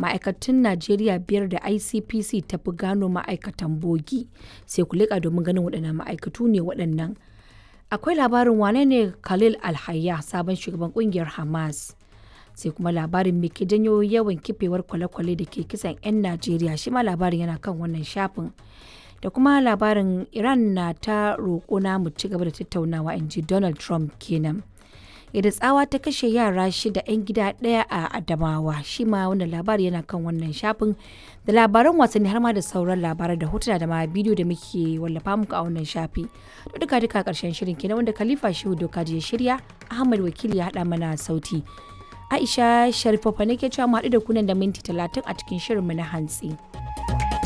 ma'aikatun najeriya biyar da icpc ta fi gano ma'aikatan bogi sai ku leƙa domin ganin waɗannan ma'aikatu ne waɗannan akwai labarin wane ne khalil alhayya sabon shugaban ƙungiyar hamas sai kuma labarin me ke janyo yawan kifewar kwale-kwale da ke kisan 'yan najeriya shi ma labarin yana kan wannan shafin da kuma labarin iran na ta roƙo na mu ci gaba da tattaunawa in ji donald trump kenan yadda tsawa ta kashe yara shida 'yan gida ɗaya a adamawa shi ma wannan labari yana kan wannan shafin da labaran wasanni har ma da sauran labarai da hotuna da ma bidiyo da muke wallafa muku a wannan shafi to duka duka karshen shirin kenan wanda khalifa shehu doka ya shirya ahmad wakili ya haɗa mana sauti aisha sharifofa ne ke cewa mu haɗu da kunan da minti talatin a cikin shirinmu na hantsi.